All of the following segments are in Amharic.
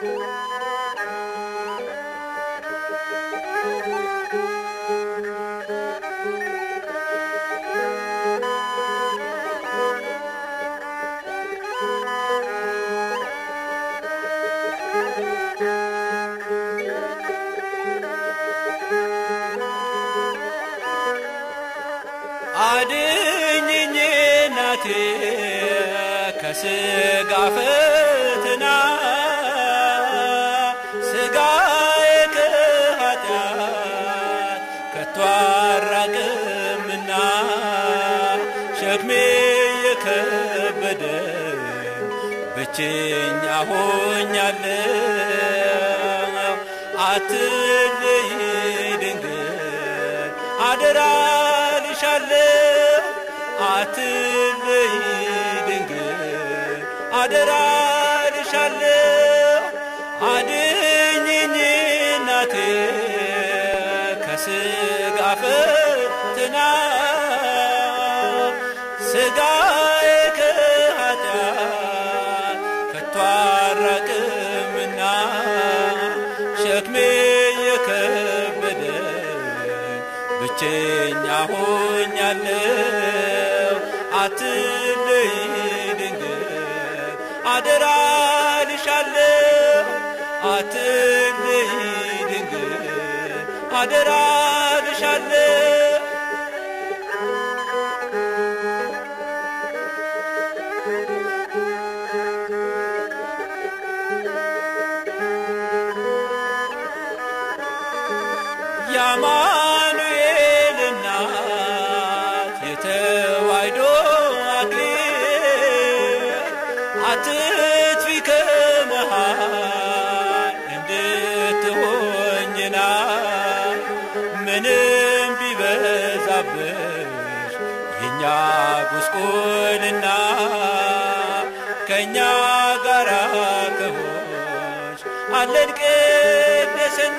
አድኝኝ እናቴ ከስጋ ፈተና ስጋዬ ከኃጢአት ከቶ አራቅምና ሸክሜ የከበደኝ ብቸኛ ሆኛለሁ አትለይ ድንግል አደራ ልሻለሁ አትለይ ድንግል አደራ ልሻለሁ አድኝኝ እናቴ ከስጋ ፈተና ስጋዬ ከኃጢአት ከቶ አራቅምና ሸክሜ የከበደኝ ብቸኛ ሆኛለሁ አትለይ ድንግል አደራ ልሻለሁ አትለይ ድንግል አደራ ልሻለሁ የአማኑኤል እናት የተዋሕዶ አክሊል አትጥፊ ከመሃል እንድትሆኝና ምንም ቢበዛብሽ የእኛ ጉስቁልና ከእኛ ጋራ ከሆንሽ አለን ቅድስና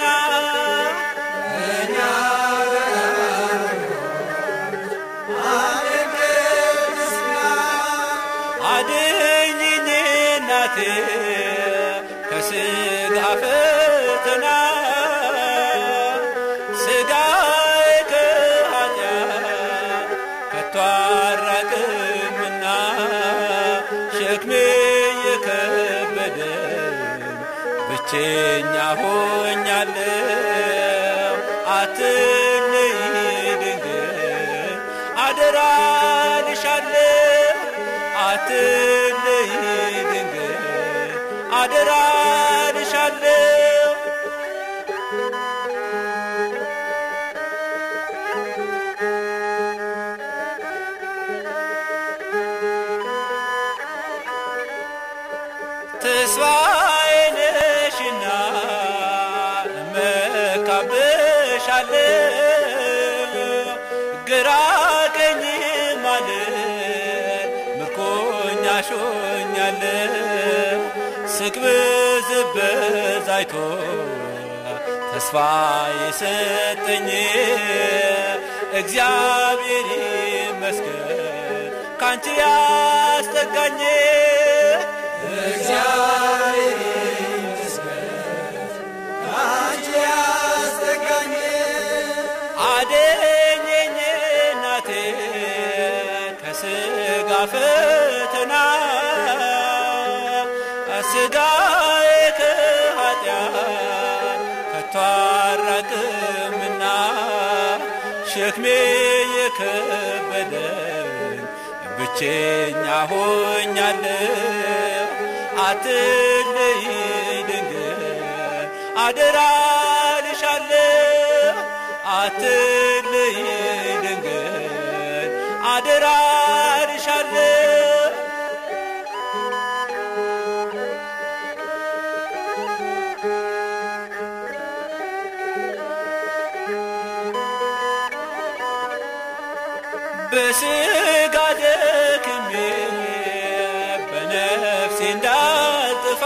አድኝኝ እናቴ ከስጋ ፈተና ስጋዬ ከኃጢአት ከቶ አራቅምና ሸክሜ የከበደኝ ብቸኛ ሆኛለሁ አትለይ ድንግል አደራ ልሻለሁ አትለይ ድንግል አደራ ልሻለሁ ተስፋዬ ነሽና እመካብሻለሁ ግራ ቀኝ ማለት ምርኮኛሽ ሆኛለሁ ስቅብዝበዝ አይቶ ተስፋ የሰጠኝ እግዚአብሔር ይመስገን ካንቺ ያስጠጋኝ እግዚአብሔር አደኘኝ እናቴ ከስጋ ፈተና ስጋዬ ከኃጢአት ከቶ አራቅምና ሸክሜ የከበደኝ ብቸኛ ሆኛለሁ አትለይ ድንግል አደራ ልሻለሁ አትለይ ድንግል አደራ ልሻለሁ በስጋ ደክሜ በነፍሴ እንዳልጥፋ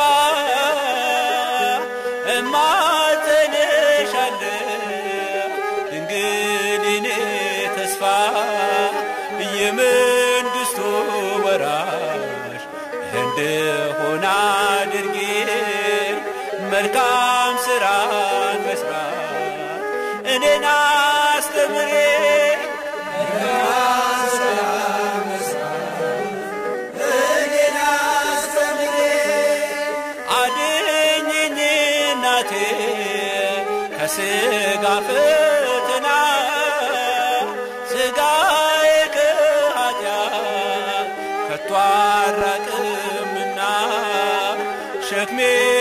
እማጸንሻለሁ ድንግል የኔ ተስፋ የመንግሥቱ ወራሽ እንድሆን አድርጌ ከስጋ ፈተና ስጋዬ ከኃጢአት ከቶ አራቅምና ሸክሜ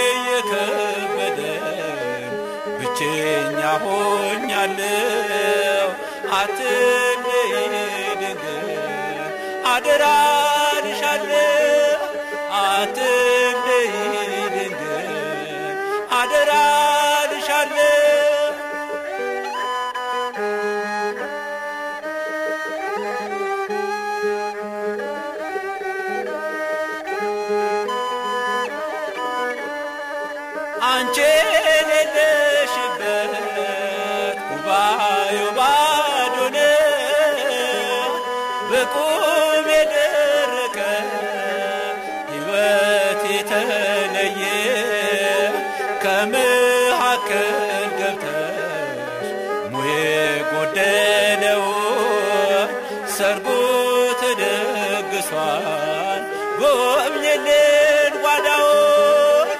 የከበደኝ ብቸኛ ሆኛለሁ። አትለይ ድንግል አደራ ልሻለሁ። አትለይ ድንግል አደራ ልሻለሁ። አንቺ የሌለሽበት ጉባኤው ባዶ ነው። በቁም የደረቀ ሕይወት የተለየ ከመካከል ገብተሽ ሙዬ ጎደለው ሰርጉ ተደግሷል ጎብኝልን ጓዳውን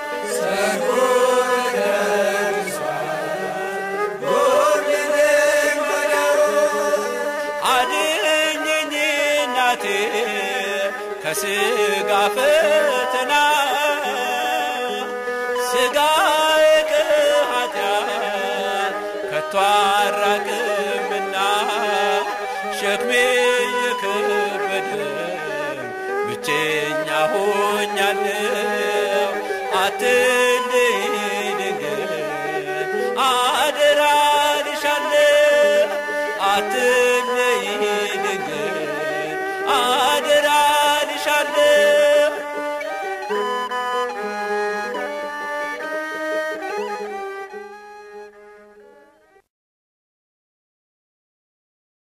አድኝኝ እናቴ ከስጋ ፈተና ስጋዬ ከኃጢአት ከቶ አራቅምና ሸክሜ የከበደኝ ብቸኛ ሆኛለሁ አት